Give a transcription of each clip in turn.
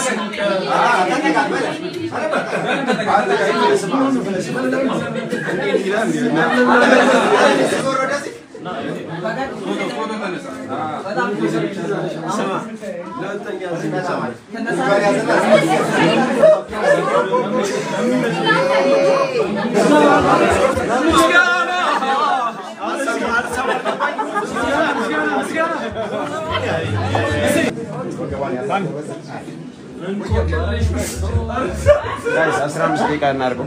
ጋይስ 15 ደቂቃ እናድርገው።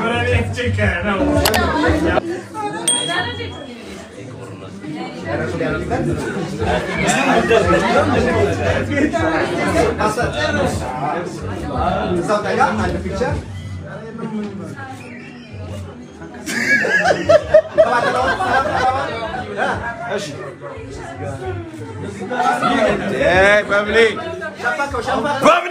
በብሊ በብሊ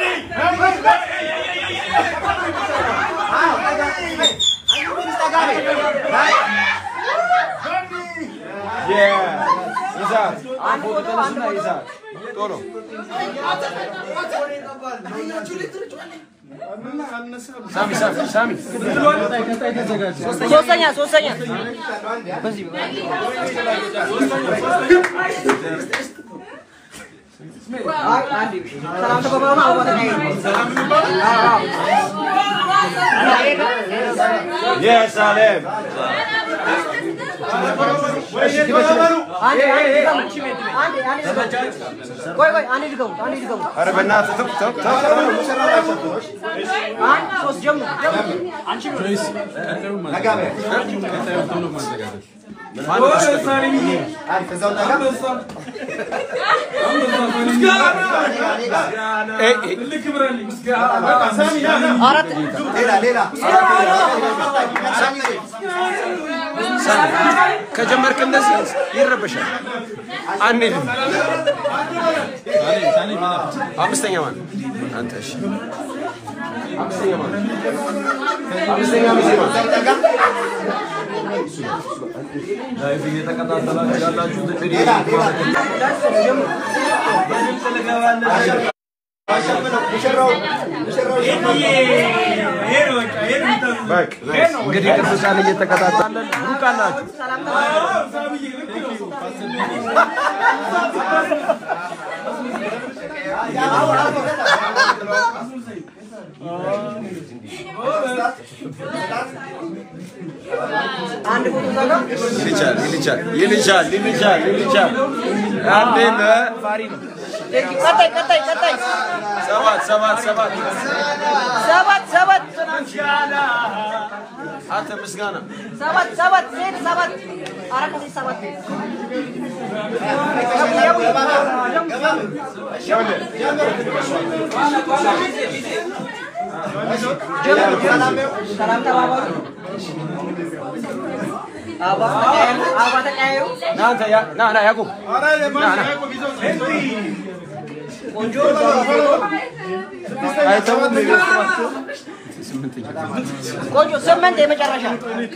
ይዛት ፎቶ ተነሱና ይዛት ቶሎ ሳሚ ሳሚ ሳሚ ሶስተኛ ሶስተኛ የሳሌም ቆይ ቆይ አንዴ ድገሙ አንዴ ድገሙ ኧረ በእናትህ ተው ተው ተው ተው አንድ ሶስት ጀምሩ አራት ከጀመርክ እንደዚህ ይረበሻል። አንሄድም። አምስተኛ ማን? አንተ እሺ። አምስተኛ ማን? አምስተኛ ሚዜ ማን? ላይፍ እየተከታተላችሁ ያላችሁት እንግዲህ በቃ እንግዲህ ቅዱሳን እየተከታተለን ሩቅ አላችሁ። አንድ ፎቶ እዛ ጋር ይልቻል ይልቻል ይልቻል ይልቻል ይልቻል። አንዴ ለፋሪ ነው። ቀጣይ ቀጣይ ቀጣይ ሰባት ሰባት ሰባት ሰባት ሰባት አንተ ምስጋና ሰባት ሰባት ሴት ሰባት አራት ጊዜ ሰባት ሰላም ተባባሉ። አበባ ተቀያየሩ። አበባ ተቀያየሩ። ና አንተ ያ- ና ና ያዕቆብ ቆንጆ አይተውም ቆንጆ ስምንት የመጨረሻ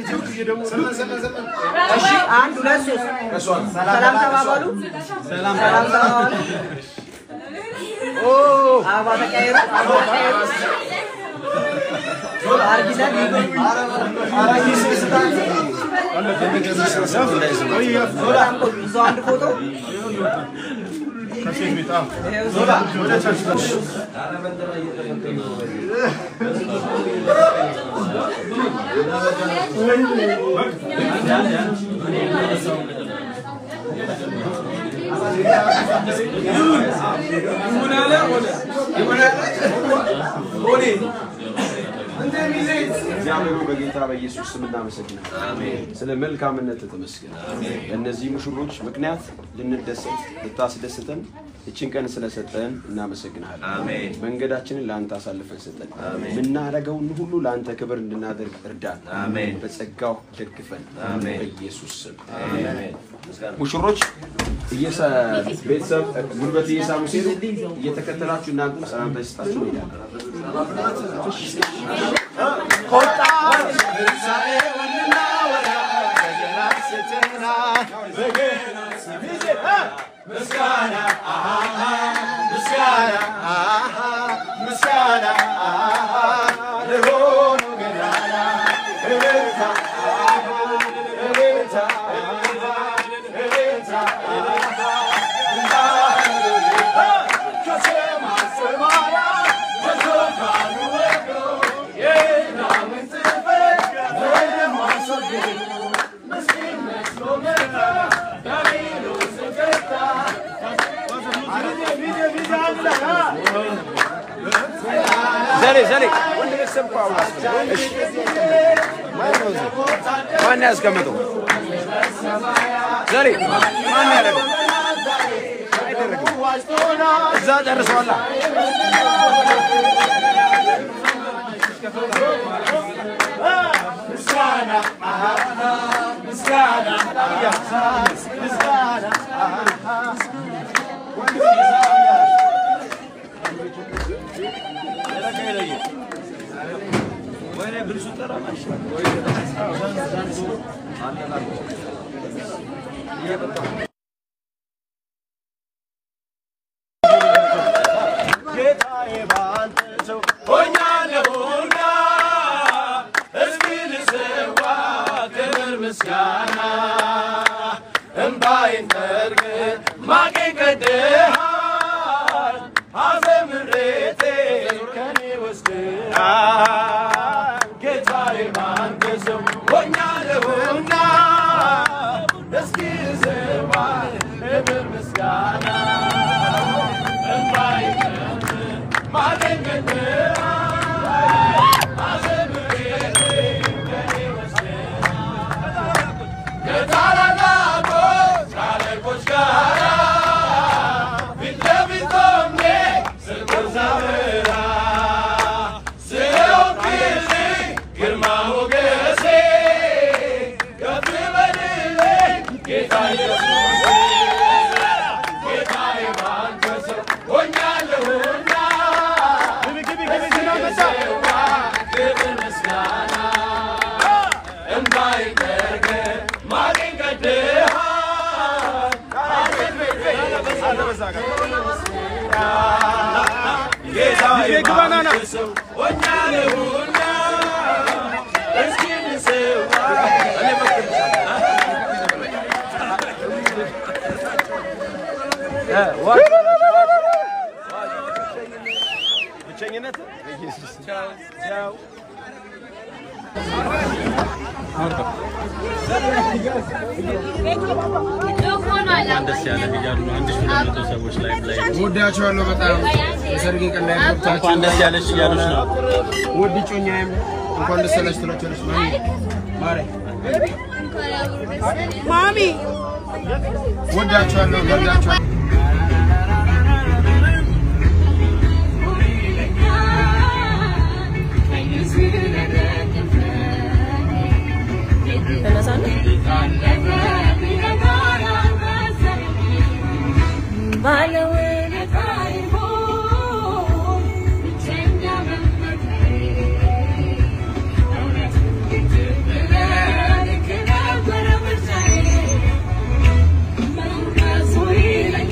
እሺ አንድ ሁለት ሶስት ሰላም ተባባሉ ሰላም ተባባሉ አበባ ተቀያየሩ አበባ ተቀያየሩ አርጊዘን በጣም ቆንጆ እዛው አንድ ፎቶ ይኸው እዛው እግዚአብሔር ሆይ በጌታ በኢየሱስ ስም እናመሰግናለን። ስለ መልካምነት ተመስገን። በእነዚህ ሙሽሮች ምክንያት ልንደሰት ልታስደስተን እችን ቀን ስለሰጠን እናመሰግናለን። መንገዳችንን ለአንተ አሳልፈን ሰጠን። የምናደርገውን ሁሉ ለአንተ ክብር እንድናደርግ እርዳን። በጸጋው ደግፈን በኢየሱስ ስም ሙሽሮች እየሰ- ቤተሰብ ጉልበት እየሳሙ ሲሄዱ እየተከተላችሁ እናንተም ሰላምታ ይስጣችሁ ይሄዳል። ምስጋና ዘሌ ዘሌ ወንድ ቤተሰብ እኮ አሁን አስቀምጠው። እሺ ማን ነው እዚህ? ማን ያስቀምጠው? ዘሌ ማን ያደረገው? አይደረግም። እዛ ጨርሰዋላ። ጌታዬ ባንተ ሰው ሆኛለሁና እስኪ ልሰዋ ክብር ምስጋና እምባዬን ጠርገህ ማቄን ቀድደሃል ሐዘን ምሬቴ ከኔ ወስደሃል ጌታዬ ባንተ ሰው ሆኛለሁና እስኪ ልሰዋ ክብር ምስጋና ጌታ ኢየሱስ ጌታዬ ባንተ ሰው ሆኛለሁና ክብር ምስጋና እምባዬን ጠርገህ ማቄን ቀድደሃል ጌታዬ ባንተ ሰው ሆኛለሁና እስኪ ልሰዋ ብቸኝነት ደስ ያለ እያሉ ነው። አንድ ሺህ ሁለት መቶ ሰዎች ላይ ላይ ወዳቸዋለሁ በጣም የሰርጌ ቀን ላይ እንኳን ደስ ያለሽ እያሉች ነው። ውድ ጮኛዬም እንኳን ደስ ያለሽ ትላቸዋለች። ማሪ ማሪ ወዳቸዋለሁ ወዳቸዋለሁ። Thank you.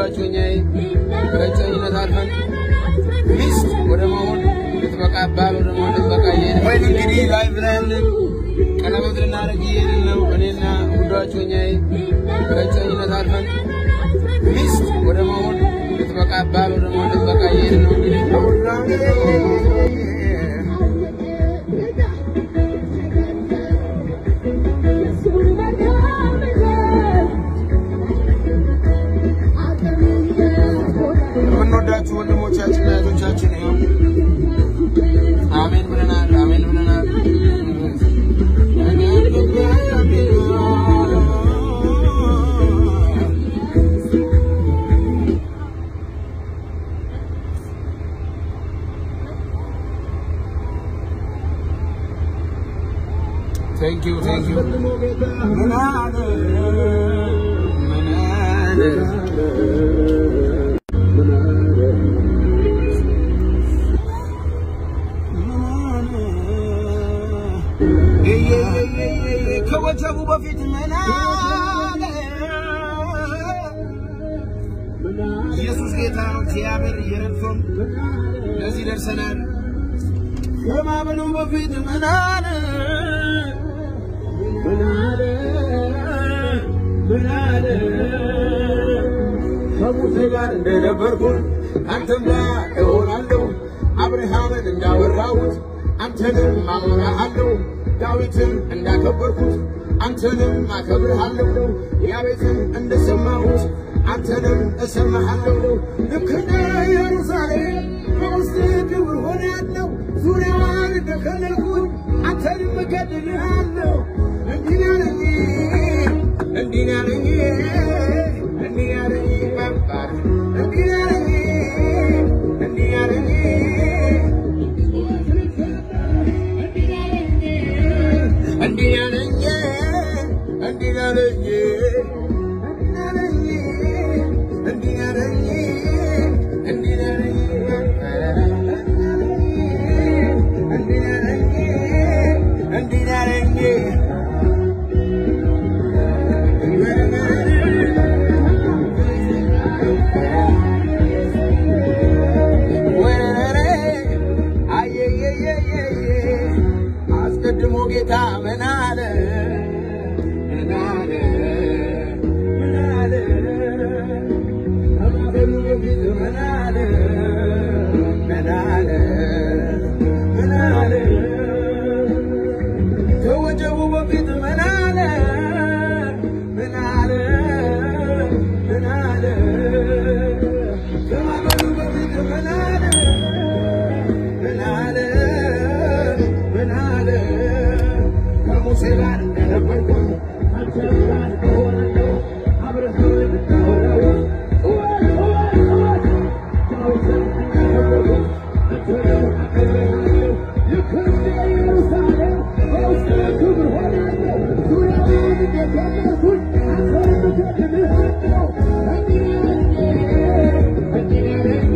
እጮኛዬ ከእጮኝነት አልፈን ሚስት ወደ መሆን ልትበቃ ባል ወደ መሆን ልትበቃ እየሄድን ወይ እንግዲህ ላይ ብለን ቀለበት ልናደርግ እየሄድን ነው። እኔና ውዷ እጮኛዬ ከእጮኝነት አልፈን ሚስት ወደ መሆን ልትበቃ ባል ወደ መሆን ልትበቃ እየሄድን ነው እንግዲህ የምንወዳችሁ ወንድሞቻችን እህቶቻችን ይኸው አሜን ብለናል፣ አሜን ብለናል። Thank you, thank you. ምን አለ ምን አለ ከወጀቡ በፊት ምን አለ? ኢየሱስ ጌታ ነው። እግዚአብሔር እየረድቶን ለዚህ ደርሰናል። ከማመኑ በፊት ምን አለ? ምን አለ? ምን አለ? ከሙሴ ጋር እንደነበርኩን አንተም ጋር እሆናለሁ። አብርሃምን እንዳወራሁት አንተንም አወራሃለሁ። ዳዊትን እንዳከበርኩት አንተንም አከብርሃለሁ። ያቤትን እንደሰማሁት አንተንም እሰማሃለሁ። ልክ እንደ ኢየሩሳሌም በውስጥ ክብር ሆናለሁ። ዙሪያዋን እንደከለልኩት አንተንም እከልልሃለሁ። እንዲህ ያለኝ እንዲህ ያለኝ እንዲህ ያለኝ መባል እንዲህ ያለኝ እንዲህ ያለኝ እንዲህ ያለኝ እንዲህ ያለኝ እንዲህ ያለኝ እንዲህ ያለኝ እንዲህ ያለኝ እንዲህ ያለኝ ወረረ አየየየየየ አስቀድሞ ጌታ ምን አለ ምን አለ ምን አለ ከማበሉ በፊት ምን አለ ምን አለ ምን አለ ከወጀቡ በፊት ምን አለ ምን አለ ምን አለ ከማበሉ በፊት ምን አለ ምን አለ ምን አለ ከሙሴ ጋር እንደነበርኩኝ አንተም ጋር እሆናለሁ አብረኸኝ እንዳወራሁ ዳዊትን እንዳከበርኩት አንተንም አከብርሃለሁ ልክ እንደ ኢየሩሳሌም በውስጤ ክብር ሆናለሁ ዙሪያውን እንደከለልኩኝ አንተንም እከልልሃለሁ እንዲህ ያለኝ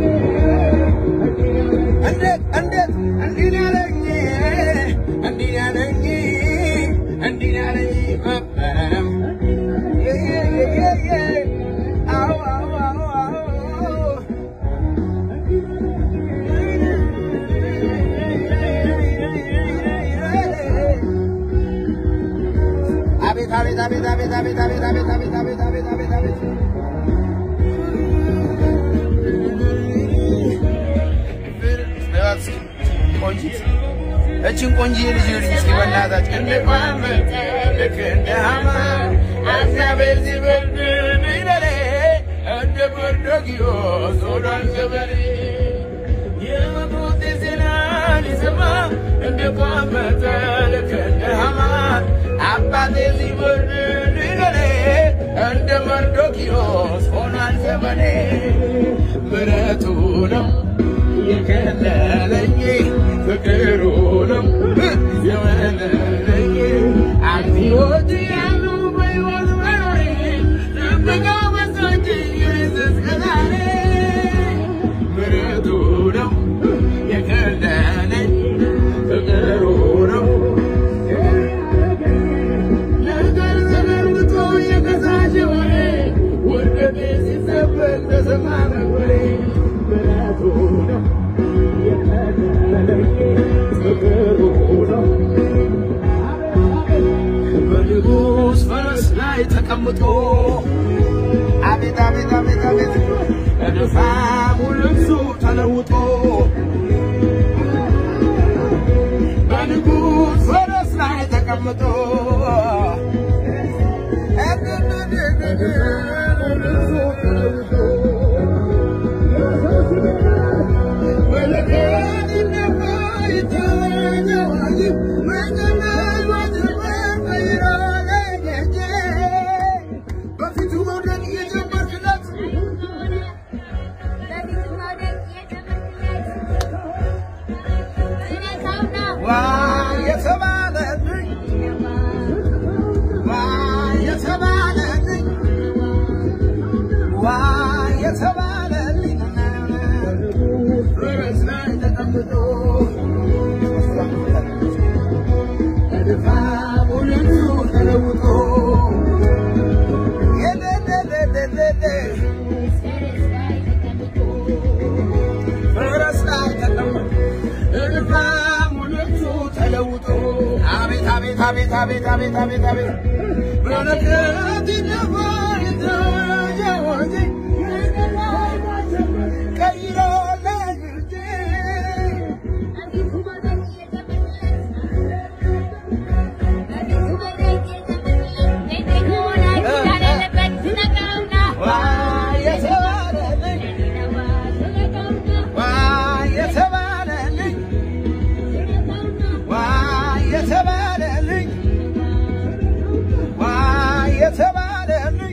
እንዴት እንዴት እንዲህ ያለኝ እንዲህ ያለኝ እንዲህ ያለኝ መበረም አዎ አዎ አዎ አዎ አቤት አቤት አቤት አቤት አቤት አቤት አቤት አቤት አቤት አቤት አቤት አቤት ቆንጂት እችን ቆንጂዬ ልጅ ልጅ እስኪ በእናታችሁ እንደ ቋመጠ ልክ እንደ ሐማ እግዚአብሔር ሲበርድ ይለኔ እንደ መርዶክዮስ ሆኗል ዘመኔ የሞት ዜና ሊሰማ እንደ ቋመጠ ልክ እንደ ሐማ አባቴ ሲበርድ ይለኔ እንደ መርዶክዮስ ሆኗል ዘመኔ ምሕረቱ ነው የከለለኝ ፍቅሩ ነው የወለለኝ አብዮት ያሉ በሕይወት መኖሬ ጥበቃው በዛች ኢየሱስ ከዛሬ ምሕረቱ ነው የከለለኝ ፍቅሩ ነው ነገር ተለውጦ የከሳሽ ወሬ ውድቀቴ ሲሰበር ተቀምጦ አቤት አቤት አቤት አቤት በድፋሙ ልብሱ ተለውጦ በንጉሥ ፈረስ ላይ ተቀምጦ በፊቱ መውደቅ እየጀመርክለት ዋ የተባለልኝ ዋ የተባለልኝ ዋ የተባለልኝ ፈረስ ላይ ተቀምጦ በድፋሙ ልብሱ ተለውጦ የደደደደደደ ፈረስ ላይ ተቀምጦ በድፋሙ ልብሱ ተለውጦ አቤት አቤት አቤት አቤት አቤት አቤት አቤት በረከት ይደፋል የተወጀ ቀይሮ ለግርጄ ዋ የተባለልኝ ዋ የተባለልኝ ዋ የተባለልኝ ዋ የተባለልኝ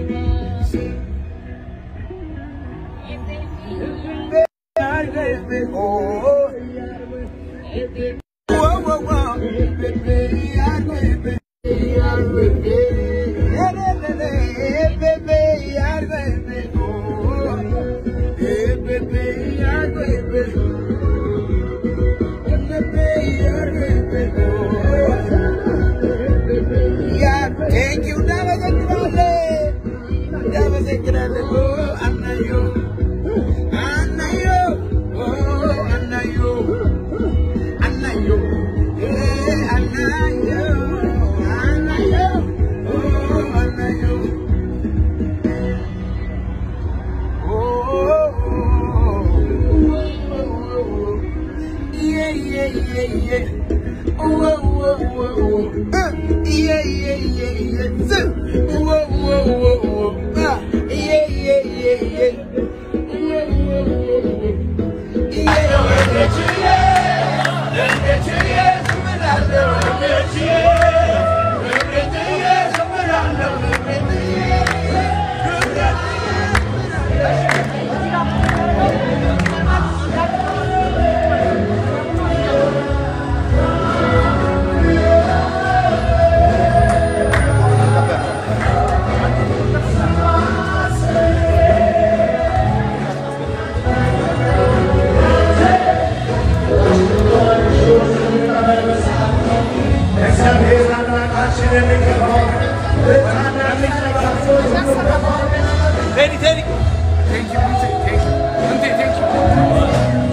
Thank you, እናመሰግናለን። እናመሰግናለን። አናዮ አናዮ አናዮ አናዮ አናዮ አናዮ አናዮ Yeah, yeah, yeah, yeah. Whoa, whoa, whoa, whoa. Uh, yeah, yeah, yeah, yeah. So, whoa, whoa, whoa, whoa. Uh, yeah, yeah, yeah, yeah. Whoa, whoa, whoa, whoa. Yeah, Teddy, Teddy. Thank you, Bunte. Thank you. Bunte, thank you.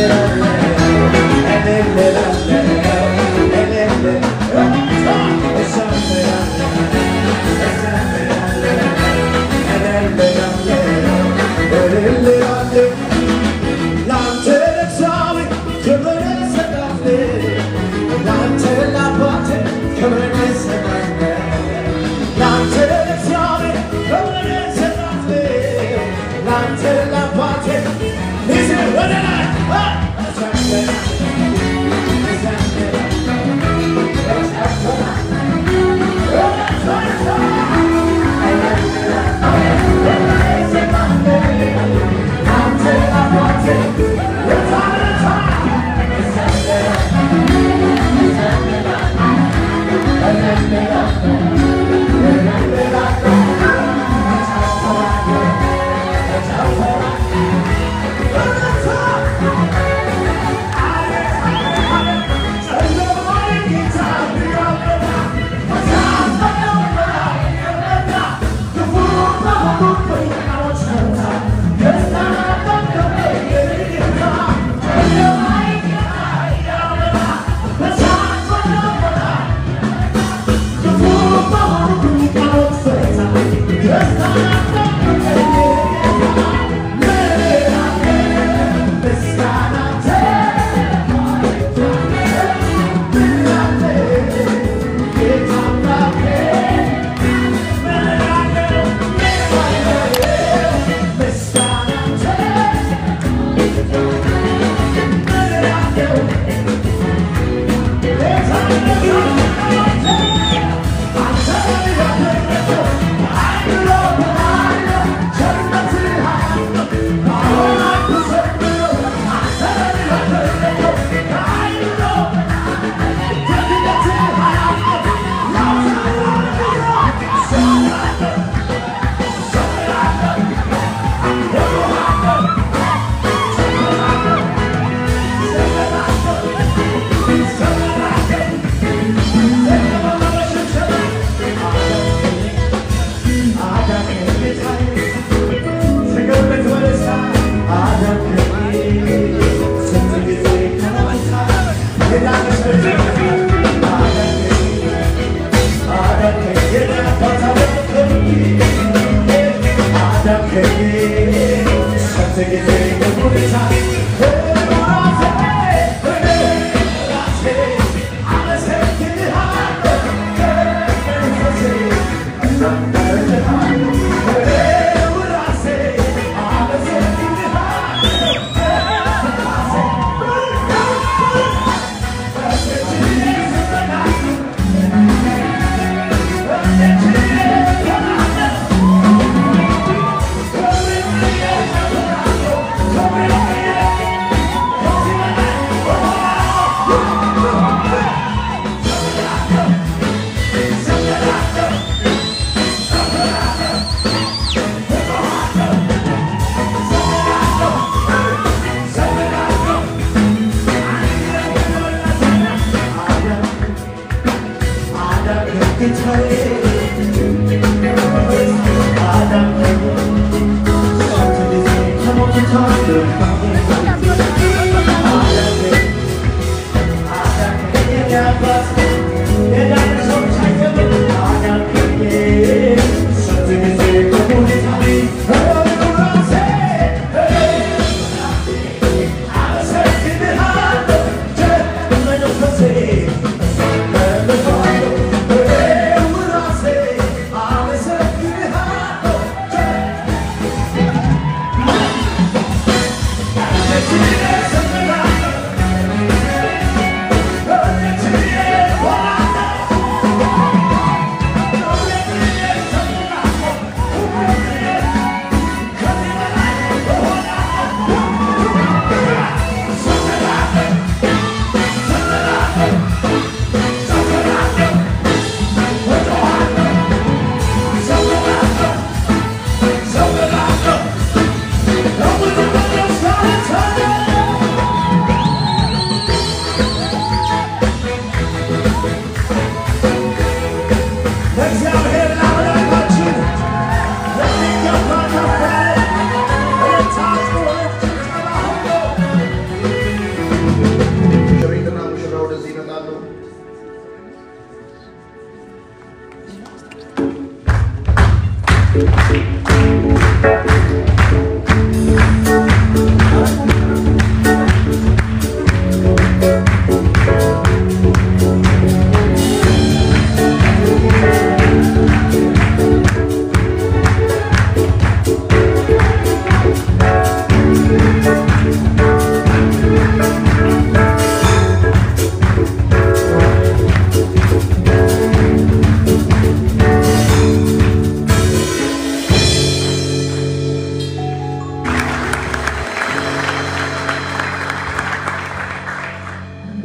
Thank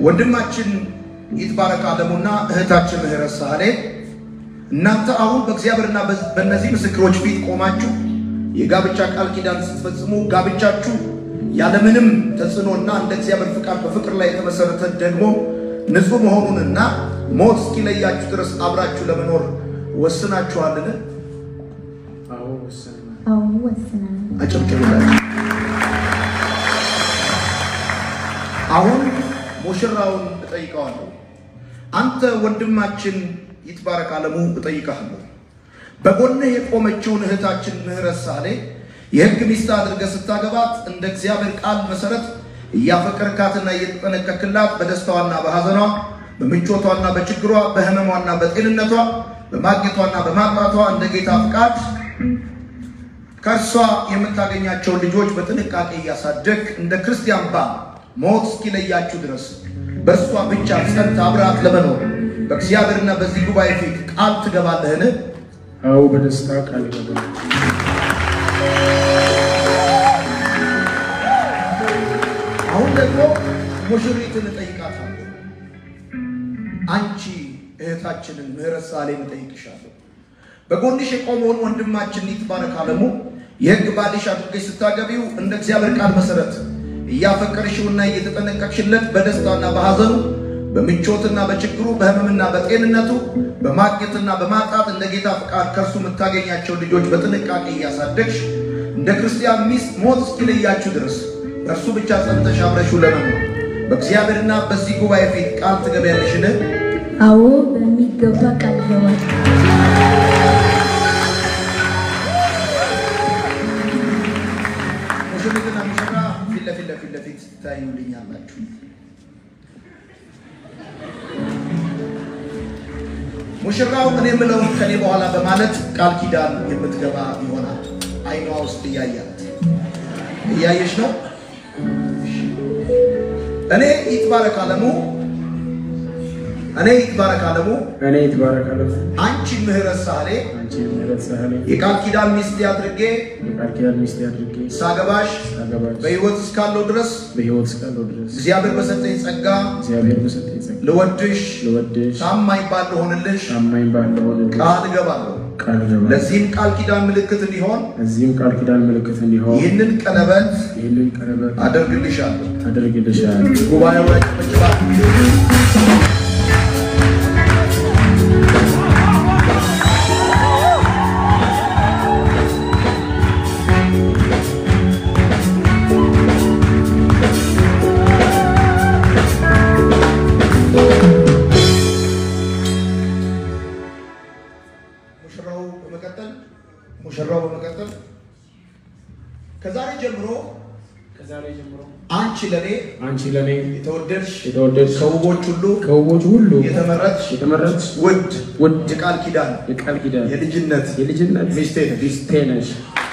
ወንድማችን ይትባረክ አለሙና እህታችን ምህረት ሳህሌ እናንተ አሁን በእግዚአብሔርና በእነዚህ ምስክሮች ፊት ቆማችሁ የጋብቻ ቃል ኪዳን ስትፈጽሙ ጋብቻችሁ ያለምንም ተጽዕኖና እንደ እግዚአብሔር ፍቃድ በፍቅር ላይ የተመሰረተ ደግሞ ንጹሕ መሆኑንና ሞት እስኪለያችሁ ድረስ አብራችሁ ለመኖር ወስናችኋልን? አዎ ወሰናል። አዎ ወስናል። አጨብጭቡላችሁ። አሁን ሙሽራውን እጠይቀዋለሁ። አንተ ወንድማችን ይትባረክ አለሙ እጠይቀሃለሁ። በጎንህ የቆመችውን እህታችን ምህረት ሳህሌ የሕግ ሚስት አድርገህ ስታገባት እንደ እግዚአብሔር ቃል መሰረት እያፈቀርካትና እየተጠነቀቅላት በደስታዋና በሐዘኗ በምቾቷና በችግሯ በህመሟና በጤንነቷ በማግኘቷና በማጣቷ እንደ ጌታ ፍቃድ ከእርሷ የምታገኛቸውን ልጆች በጥንቃቄ እያሳደግ እንደ ክርስቲያን ባል ሞት እስኪለያችሁ ድረስ በእርሷ ብቻ ጸንታ አብራት ለመኖር በእግዚአብሔርና በዚህ ጉባኤ ፊት ቃል ትገባለህን? አዎ በደስታ ቃል ይገባል። አሁን ደግሞ ሙሽሪትን እጠይቃታለሁ። አንቺ እህታችንን ምህረት ሳህሌን እጠይቅሻለሁ። በጎንሽ የቆመውን ወንድማችን ይትባረክ አለሙ የሕግ ባልሽ አድርገሽ ስታገቢው እንደ እግዚአብሔር ቃል መሰረት እያፈቀርሽውና እየተጠነቀቅሽለት በደስታና በሐዘኑ በምቾትና በችግሩ በህመምና በጤንነቱ በማግኘትና በማጣት እንደ ጌታ ፍቃድ ከእርሱ የምታገኛቸው ልጆች በጥንቃቄ እያሳደግሽ እንደ ክርስቲያን ሚስት ሞት እስኪለያችሁ ድረስ በእርሱ ብቻ ጸንተሽ አብረሽው ለመኖር በእግዚአብሔርና በዚህ ጉባኤ ፊት ቃል ትገቢያለሽን? አዎ በሚገባ ቃል ገባል። ሙሽሪትና ሙሽራ ፊት ለፊት ለፊት ለፊት ትታዩልኛላችሁ። ሙሽራው እኔ የምለውን ከኔ በኋላ በማለት ቃል ኪዳን የምትገባ ይሆናል። አይኗ ውስጥ እያያት እያየሽ ነው። እኔ ይትባረክ አለሙ እኔ ይትባረክ አለሙ እኔ ይትባረክ አለሙ አንቺ ምህረት ሳህሌ አንቺ ምህረት ሳህሌ የቃል ኪዳን ሚስቴ አድርጌ የቃል ኪዳን ሚስቴ አድርጌ ሳገባሽ ሳገባች በሕይወት እስካለው ድረስ በሕይወት እስካለሁ ድረስ እግዚአብሔር በሰጠኝ ጸጋ እግዚአብሔር በሰጠኝ ጸጋ ልወድሽ ልወድሽ ታማኝ ባል ልሆንልሽ ታማኝ ባል ልሆንልሽ ቃል እገባለሁ። ቃል እገባለሁ። ለዚህም ቃል ኪዳን ምልክት እንዲሆን እዚህም ቃል ኪዳን ምልክት እንዲሆን ይህንን ቀለበት ይህንን ቀለበት አደርግልሻለሁ። አደርግልሻለሁ። ጉባኤው ላይ ጭብጨባ። ሙሽራው በመቀጠል ሙሽራው በመቀጠል ከዛሬ ጀምሮ ከዛሬ ጀምሮ አንቺ ለኔ አንቺ ለኔ የተወደድሽ የተወደድሽ ከውቦች ሁሉ ከውቦች ሁሉ የተመረጥሽ የተመረጥሽ ውድ ውድ የቃል ኪዳን የቃል ኪዳን የልጅነት የልጅነት ሚስቴ ነሽ። ሚስቴ ነሽ።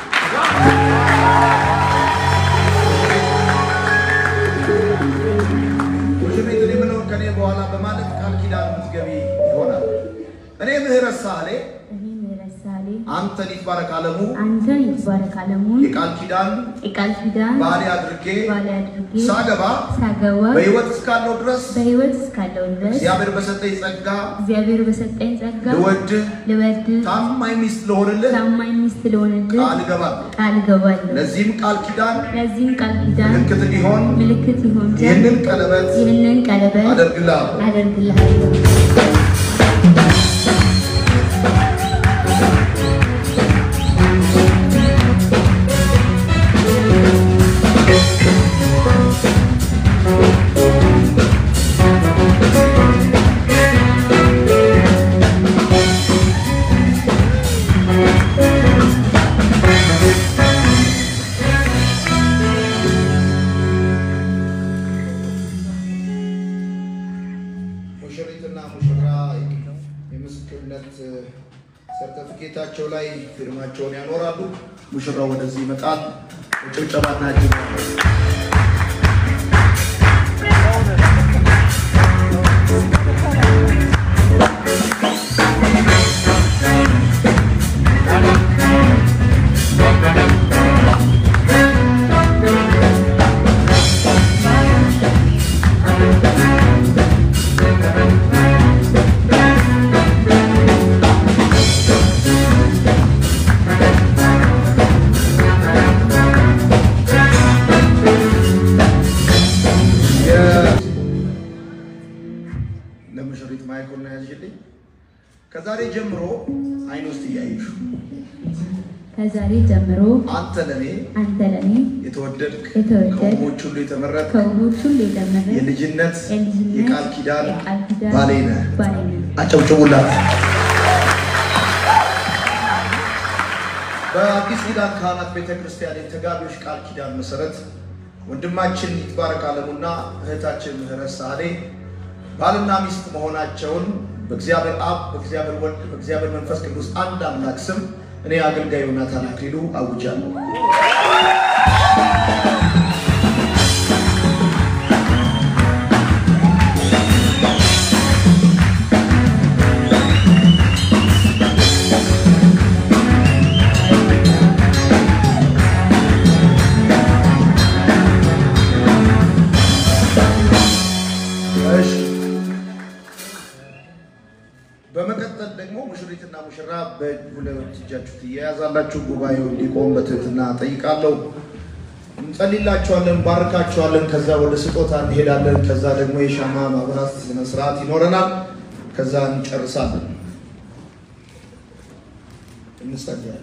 ሙሽሪት እኔ የምለውን ከኔ በኋላ በማለት ቃል ኪዳን የምትገቢ ይሆናል። እኔ ምህረት ሳህሌ እኔ ምህረት ሳህሌ አንተን ይትባረክ አለሙ አንተን ይትባረክ አለሙን የቃል ኪዳን የቃል ኪዳን ባሌ አድርጌ ባሌ አድርጌ ሳገባ ሳገባ በሕይወት እስካለው ድረስ በሕይወት እስካለው ድረስ እግዚአብሔር በሰጠኝ ጸጋ እግዚአብሔር በሰጠኝ ጸጋ ልወድህ ልወድህ ታማኝ ሚስት ልሆንልህ ታማኝ ሚስት ልሆንልህ ቃል እገባለሁ። ቃል እገባለሁ። ለዚህም ቃል ኪዳን ለዚህም ቃል ኪዳን ምልክት እንዲሆን ምልክት ይሆን ዘንድ ይህንን ቀለበት ይህንን ቀለበት አደርግልሃለሁ። አደርግልሃለሁ። ሙሽሪትና ሙሽራ የምስክርነት ሰርተፊኬታቸው ላይ ፊርማቸውን ያኖራሉ። ሙሽራው ወደዚህ ይመጣል። ጭብጨባና እጅ ቃል ማይኩን ያዝልኝ። ከዛሬ ጀምሮ አይን ውስጥ እያየሹ ከዛሬ ጀምሮ አንተ ለኔ አንተ ለኔ የተወደድክ የተወደድክ ከውቦች ሁሉ የተመረጥ ከውቦች ሁሉ የደመረ የልጅነት የልጅነት የቃል ኪዳን የቃል ኪዳን ባሌ ነህ። ባሌ ነህ። አጨብጭቡላት። በአዲስ ኪዳን ካህናት ቤተ ክርስቲያን የተጋቢዎች ቃል ኪዳን መሰረት ወንድማችን ይትባረክ አለሙና እህታችን ምህረት ሳህሌ ባልና ሚስት መሆናቸውን በእግዚአብሔር አብ፣ በእግዚአብሔር ወልድ፣ በእግዚአብሔር መንፈስ ቅዱስ አንድ አምላክ ስም እኔ አገልጋይ ዮናታን አክሊሉ አውጃለሁ። እሺ በመቀጠል ደግሞ ሙሽሪትና ሙሽራ በሁለት እጃችሁ ትያያዛላችሁ። ጉባኤው እንዲቆም በትህትና ጠይቃለሁ። እንጸልይላችኋለን፣ ባርካችኋለን። ከዛ ወደ ስጦታ እንሄዳለን። ከዛ ደግሞ የሻማ ማብራት ስነ ስርዓት ይኖረናል። ከዛ እንጨርሳለን። እንጸልያለን።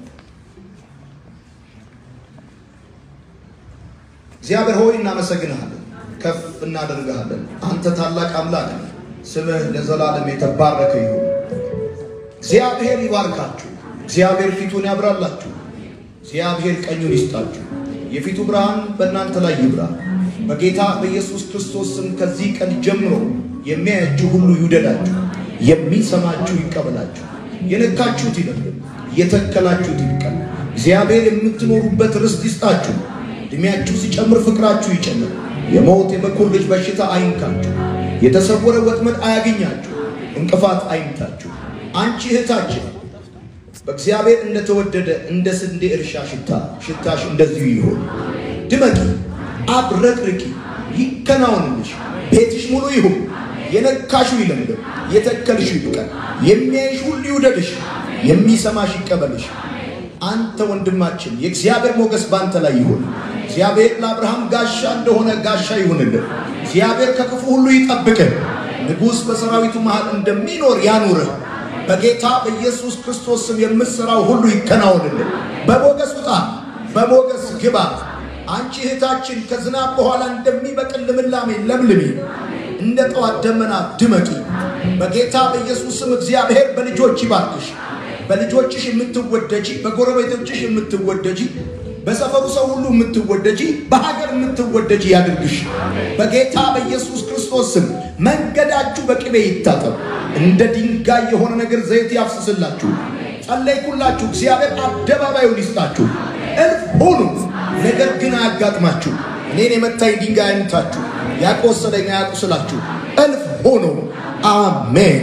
እግዚአብሔር ሆይ እናመሰግንሃለን፣ ከፍ እናደርግሃለን። አንተ ታላቅ አምላክ ነህ። ስምህ ለዘላለም የተባረከ ይሁን። እግዚአብሔር ይባርካችሁ። እግዚአብሔር ፊቱን ያብራላችሁ። እግዚአብሔር ቀኙን ይስጣችሁ። የፊቱ ብርሃን በእናንተ ላይ ይብራ። በጌታ በኢየሱስ ክርስቶስ ስም ከዚህ ቀን ጀምሮ የሚያያችሁ ሁሉ ይውደዳችሁ፣ የሚሰማችሁ ይቀበላችሁ፣ የነካችሁት ይለምልም፣ የተከላችሁት ይብቀል። እግዚአብሔር የምትኖሩበት ርስት ይስጣችሁ። ዕድሜያችሁ ሲጨምር ፍቅራችሁ ይጨምር። የሞት የበኩር ልጅ በሽታ አይንካችሁ። የተሰወረ ወጥመድ አያገኛችሁ። እንቅፋት አይምታችሁ። አንቺ እህታችን በእግዚአብሔር እንደተወደደ እንደ ስንዴ እርሻ ሽታ ሽታሽ እንደዚሁ ይሁን። ድመቂ፣ አብረቅርቂ፣ ይከናወንልሽ። ቤትሽ ሙሉ ይሁን። የነካሹ ይለምልም፣ የተከልሹ ይብቀል። የሚያይሽ ሁሉ ይውደድሽ፣ የሚሰማሽ ይቀበልሽ። አንተ ወንድማችን የእግዚአብሔር ሞገስ በአንተ ላይ ይሁን። እግዚአብሔር ለአብርሃም ጋሻ እንደሆነ ጋሻ ይሁንልን። እግዚአብሔር ከክፉ ሁሉ ይጠብቅህ። ንጉሥ በሰራዊቱ መሃል እንደሚኖር ያኑርህ። በጌታ በኢየሱስ ክርስቶስ ስም የምትሠራው ሁሉ ይከናወንልን። በሞገስ ውጣ፣ በሞገስ ግባ። አንቺ እህታችን ከዝናብ በኋላ እንደሚበቅል ልምላሜ ለምልሚ፣ እንደ ጠዋት ደመና ድመቂ። በጌታ በኢየሱስ ስም እግዚአብሔር በልጆች ይባርክሽ። በልጆችሽ የምትወደጂ፣ በጎረቤቶችሽ የምትወደጂ፣ በሰፈሩ ሰው ሁሉ የምትወደጂ፣ በሀገር የምትወደጂ ያድርግሽ። በጌታ በኢየሱስ ክርስቶስ ስም መንገዳችሁ በቅቤ ይታጠብ። እንደ ድንጋይ የሆነ ነገር ዘይት ያፍስስላችሁ። ጸለይኩላችሁ። እግዚአብሔር አደባባዩን ይስጣችሁ። እልፍ ሁኑ፣ ነገር ግን አያጋጥማችሁ። እኔን የመታኝ ድንጋይ አይምታችሁ፣ ያቆሰለኝ አያቁስላችሁ። እልፍ ሁኑ። አሜን።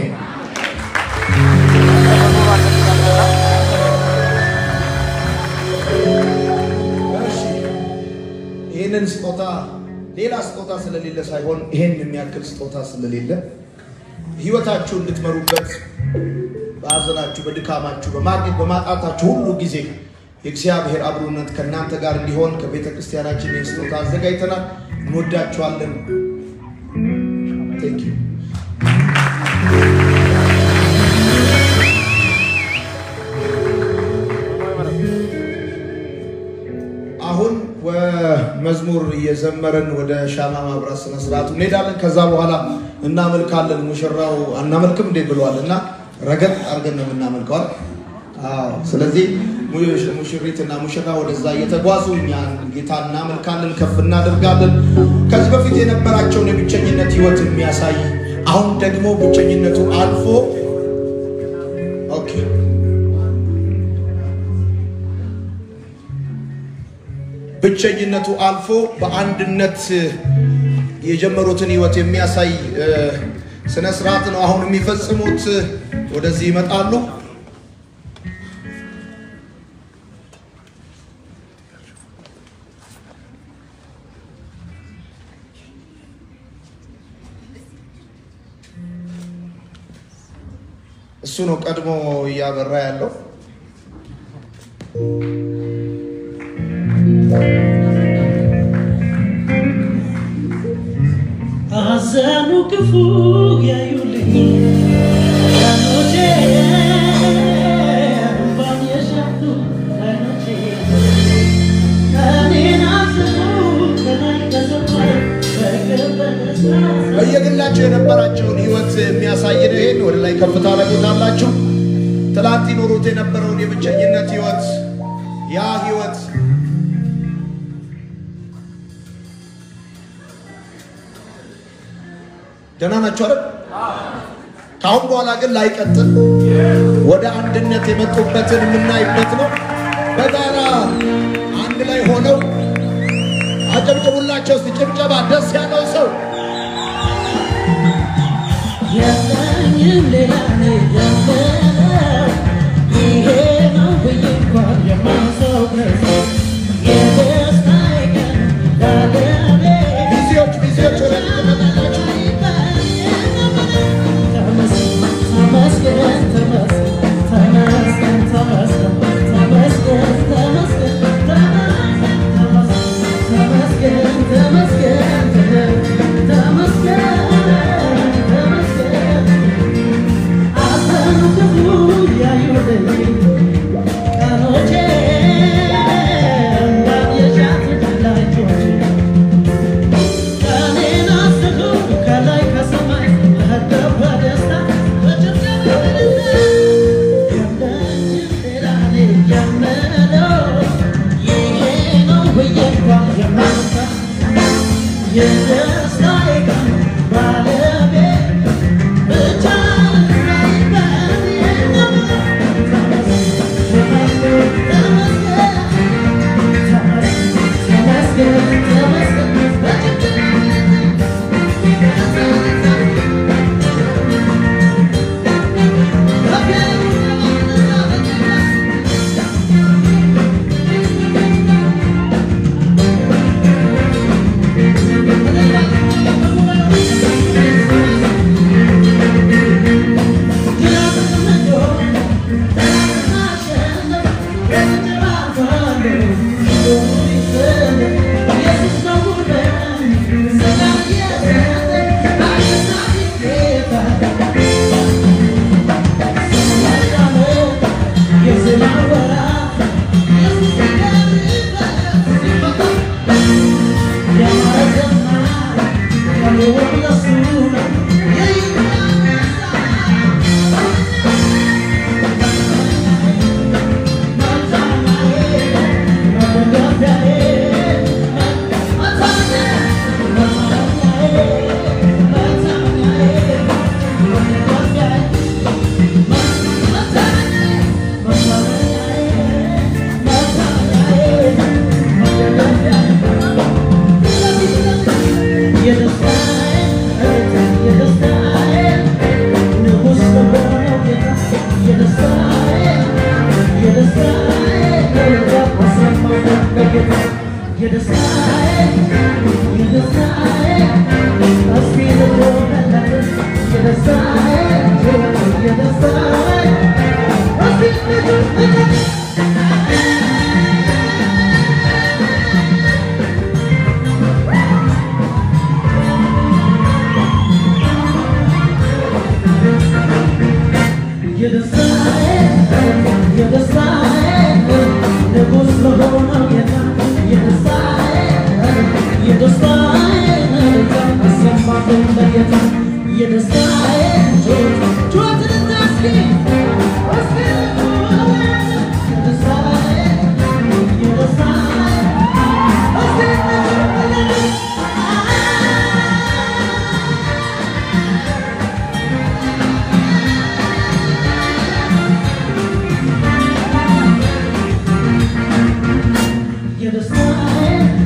ይህንን ስጦታ ሌላ ስጦታ ስለሌለ ሳይሆን ይሄን የሚያክል ስጦታ ስለሌለ ህይወታችሁ እንድትመሩበት በሀዘናችሁ፣ በድካማችሁ፣ በማግኘት በማጣታችሁ ሁሉ ጊዜ የእግዚአብሔር አብሮነት ከእናንተ ጋር እንዲሆን ከቤተ ክርስቲያናችን ይህን ስጦታ አዘጋጅተናል። እንወዳችኋለን። ቴንክ ዩ አሁን መዝሙር እየዘመረን ወደ ሻማ ማብራት ስነ ስርዓቱ እንሄዳለን። ከዛ በኋላ እናመልካለን። ሙሽራው አናመልክም እንዴ ብለዋል እና ረገጥ አድርገን ነው የምናመልከዋል። አዎ፣ ስለዚህ ሙሽሪትና ሙሽራ ወደዛ እየተጓዙ እኛ ጌታ እናመልካለን፣ ከፍ እናደርጋለን። ከዚህ በፊት የነበራቸውን የብቸኝነት ህይወት የሚያሳይ አሁን ደግሞ ብቸኝነቱ አልፎ ኦኬ ብቸኝነቱ አልፎ በአንድነት የጀመሩትን ህይወት የሚያሳይ ስነ ስርዓት ነው አሁን የሚፈጽሙት። ወደዚህ ይመጣሉ። እሱ ነው ቀድሞ እያበራ ያለው። አዛ ያዘኑ ክፉ ያዩልኝ ቀኖቼ እንባን የሸቱ አይኖቼ ቀኔን አስቡ ከላይ ከሰማይ በቅርብ በደስታ በየግላቸው የነበራቸውን ህይወት የሚያሳይ ነው። ይሄን ወደ ላይ ከፍታ ታደርጉታላችሁ። ትላንት ይኖሩት የነበረውን የብቸኝነት ህይወት ያ ህይወት ደህና ናቸው አይደል? ከአሁን በኋላ ግን ላይቀጥል ወደ አንድነት የመጡበትን የምናይበት ነው። በጋራ አንድ ላይ ሆነው አጨብጭቡላቸው እስቲ ጭብጨባ ደስ ያለው ሰው የለኝም ሌላ እኔ የምለው ይሄ ነው ብዬ እንኳን የማልሰው የደስታዬ ቀን ባለቤት ሚዜዎች ሚዜዎች ወደ ፊት ትመጣላችሁ።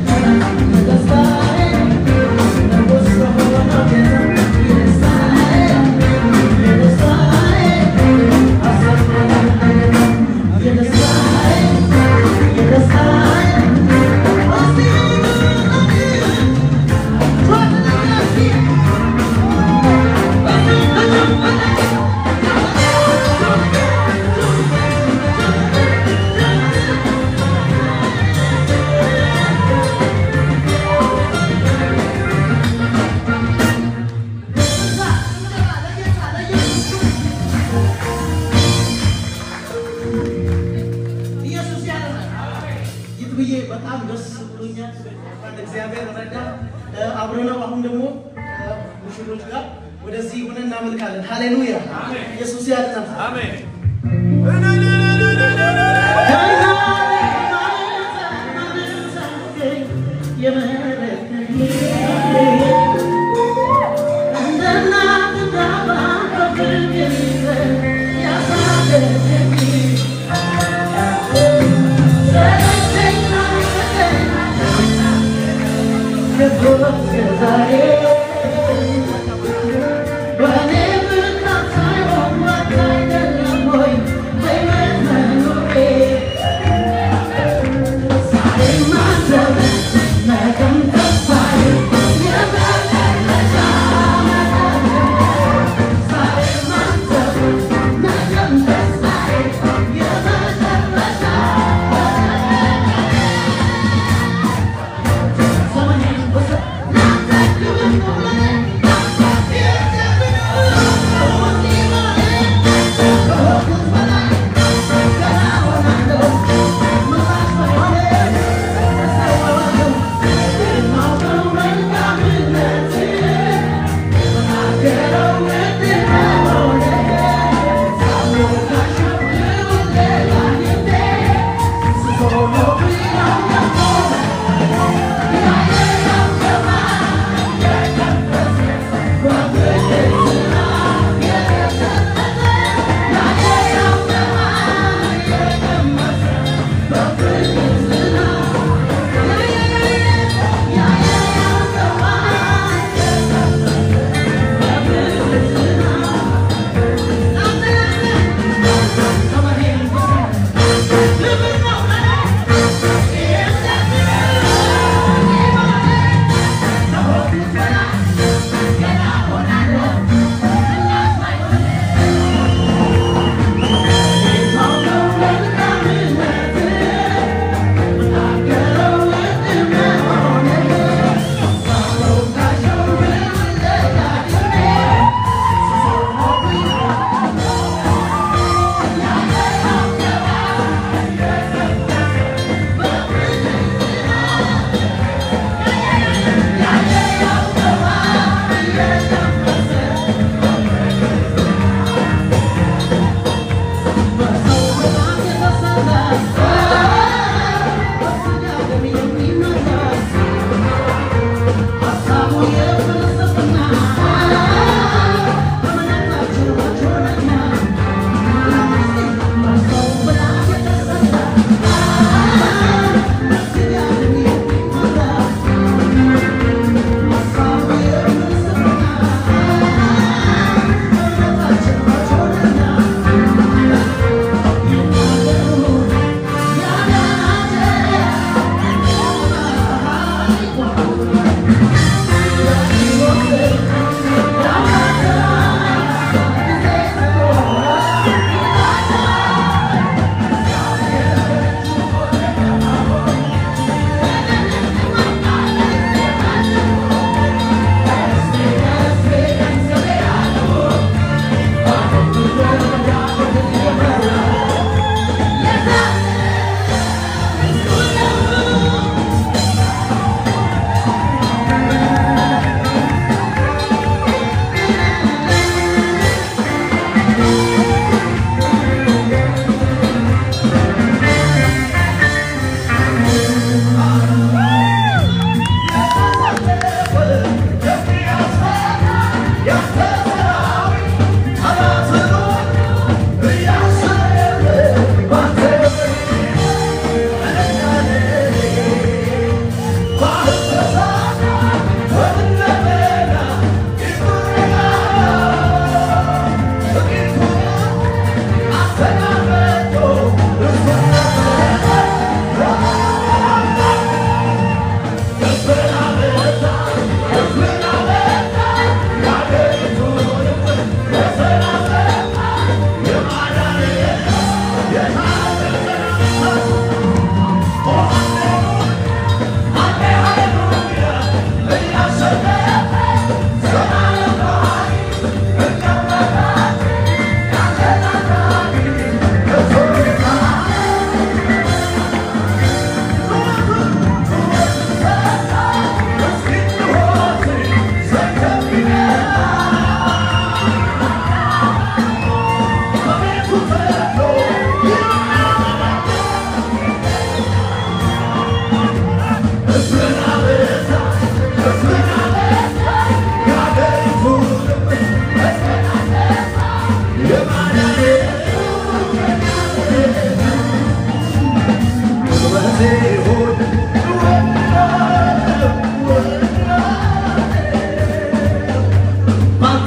Yeah. አብረነው አሁን ደግሞ ሙሽሮች ጋር ወደዚህ ሆነ እናመልካለን። ሃሌሉያ! ኢየሱስ ያድናል። አሜን። Whenever comes I want what I don't know, I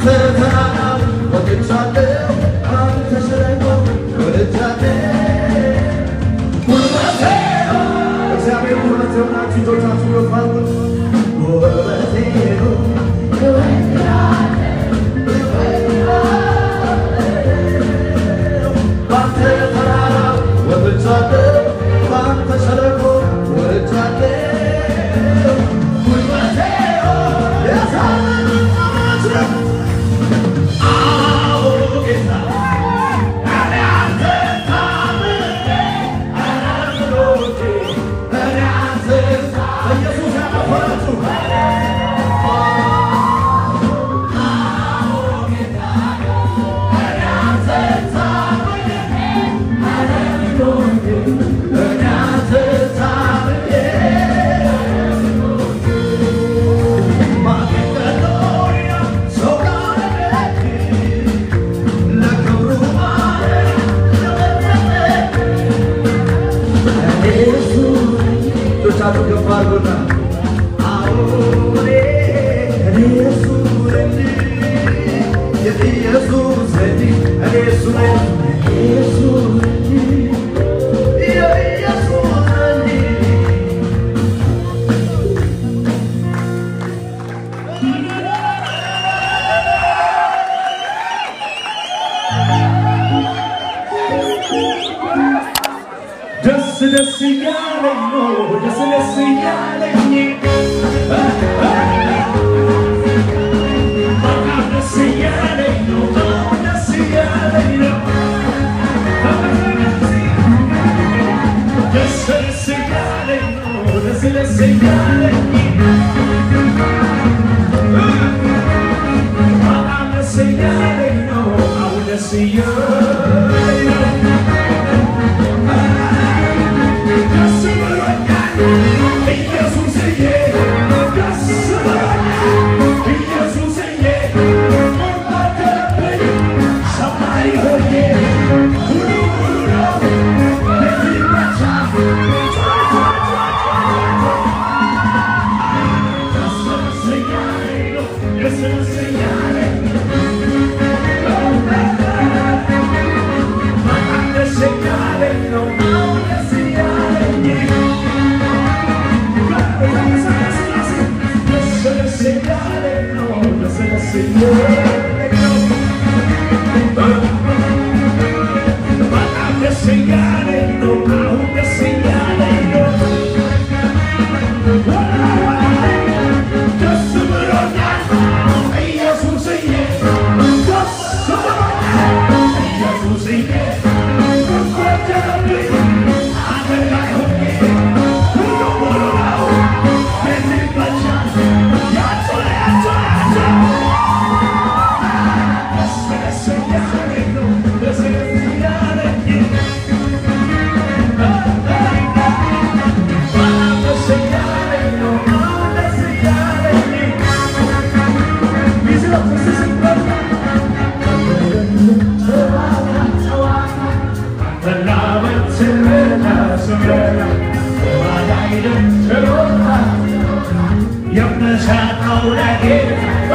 ባንተ ተራራ ወጥቻለሁ ባንተ ሸለቆ ወጥቻለሁ ጉልበቴ እግዚአብሔር ጉልበቴ ሆናችሁ እጆቻችሁ ከፍ አድርጉ። ጉልበቴ ነው ባንተ ተራራ ወጥቻለሁ ባንተ ሸለቆ ወጥቻለሁ ጉልበቴ የታመነ አዎ ጌታ እኔ አንተ ታምኜ አምኖቴ እኔ አንተ በኢየሱስ ያመፈራችሁ እጆቻችሁ ከፍ አድርጉና አዎ እኔ እኔ ኢየሱስ ነኝ የኢየሱስ ነኝ እኔ እሱ ነኝ ኢየሱስ ነኝ የኢየሱስ ነኝ ደስ ደስ እያለኝ ነው ደስ ደስ እያለኝ በጣም ደስ እያለኝ ነው በጣም ደስ እያለኝ ነው ደስ ደስ እያለኝ ነው ደስ ደስ እያለኝ በጣም ደስ እያለኝ ነው አሁን ደስ እያለኝ ነው ደስ ብሎኛል ኢየሱስዬ ደስ ብሎኛል ኢየሱስዬ ወደረብኝ ሰማይ ሆኜ ሁሉ ሁሉ ነው ለዚህ ብቻ ደስ ደስ እያለኝ ነው ደስ ደስ እያለኝ በጣም ደስ እያለኝ ነው አሁን ደስ እያለኝ የምሰጠው ለጌታ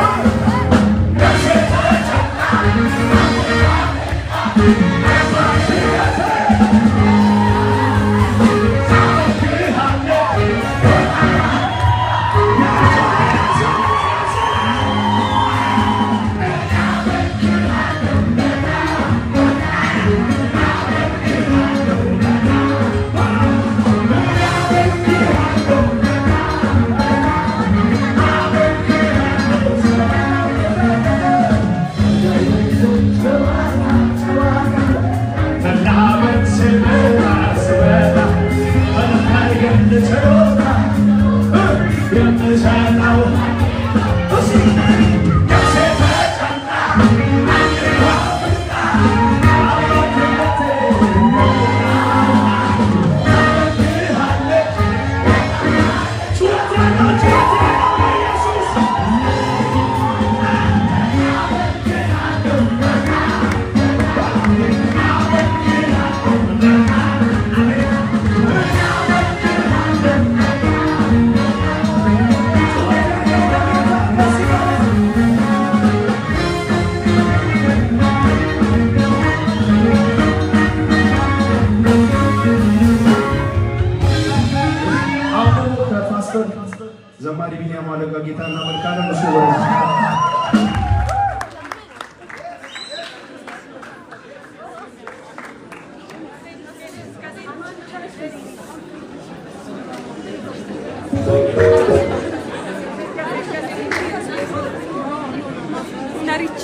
ዳርች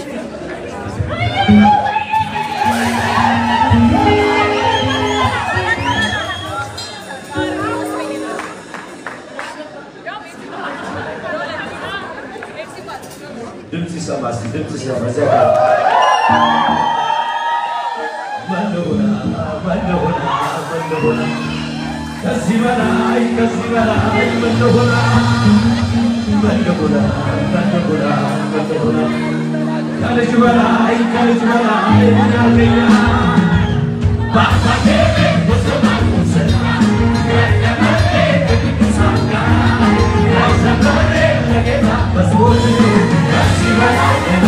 ድምፅ ይሰማ እስኪ ድምፅ ይሰማ እዚያ ጋር መለሆና መለሆና መለሆና ከዚህ በላይ ከዚህ በላይ መለሆና መለሆና መለሆና መለሆና ከልጅ በላይ ከልጅ በላይ ምን ያገኛል በአባቴ ቤት በሰማይ ስራ ከቀመጤ ከቅዱሳን ጋር ከዘመሬ ለጌታ መዝሙር ከዚህ በላይ ሌላ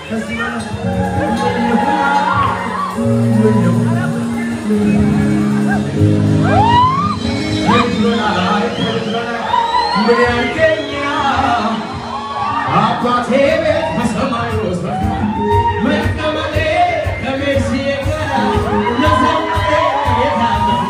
ከዚህ በላይ ምን ይሁን? ምን ያርገኛል? አባቴ ቤት በሰማይ ውስጥ መቀመጤ ከቤት ጋር ለዘመኔ የታመነ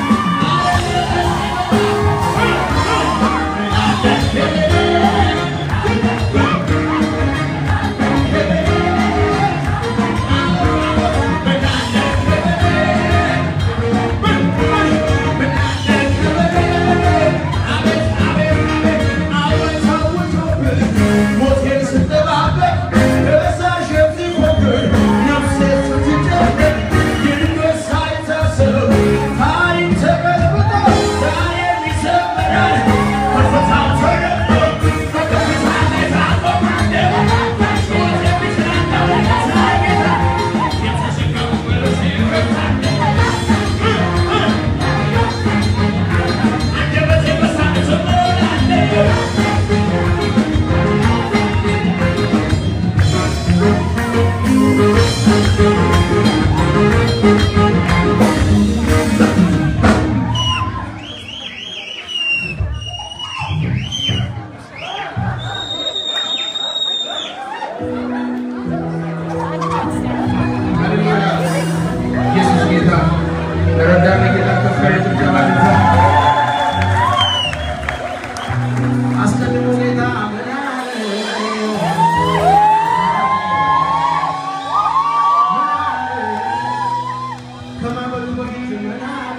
ኢየሱስ ጌታ ረዳነ ጌታ ከፍ ያለ ጭብጨባ ልንሳ። አስቀድሞ ጌታ ምን አለ? ምን አለ? ከማዕበሉ በፊት ምን አለ?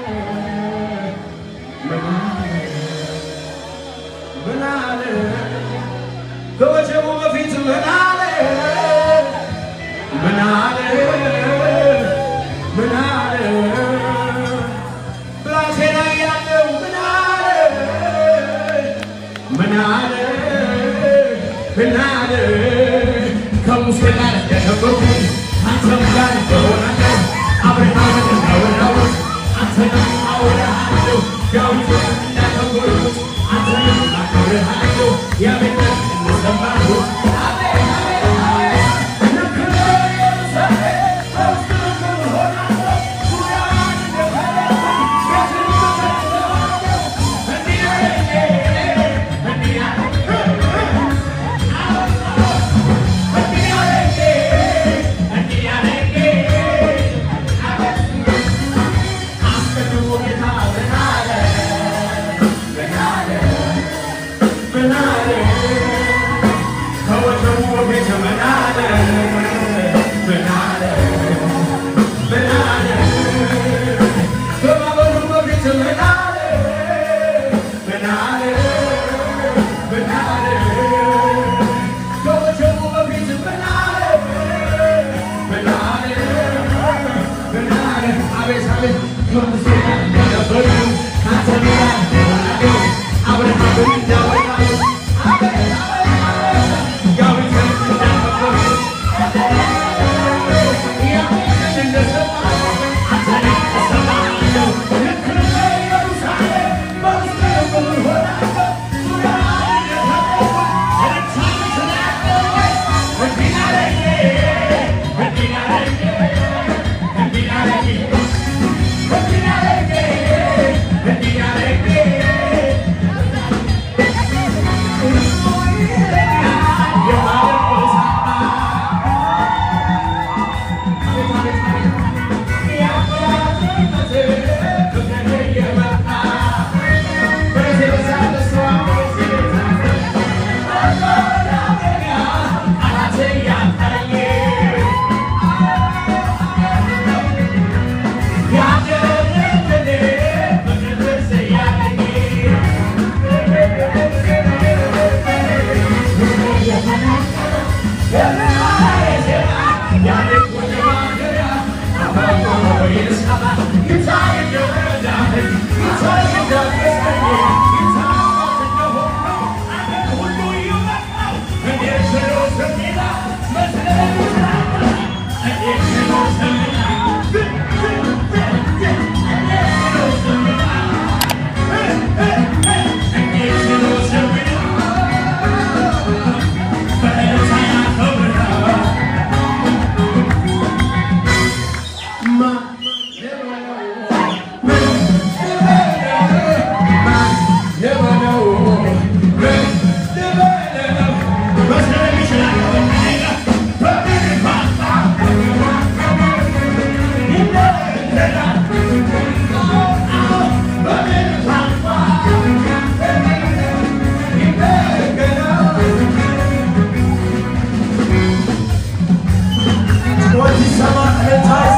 ምን አለ? ምን አለ? ከወጀቡ በፊት ምን አለ? ምን አለ? ምን አለ? ብላቴና ያለው ምን አለ? ምን አለ? ምን አለ? ከሙሴ ጋር እንደነበርኩኝ አንተም ጋር እንደሆናለሁ አብርሃምን እንዳወራሁት አንተንም አወራሃለሁ ዳዊትን እንዳከበርኩት አንተንም አከብርሃለሁ ያቤትን እንደሰማሁት አብርሃም እንዳወራው ጩኸት ይሰማ፣ እልልታ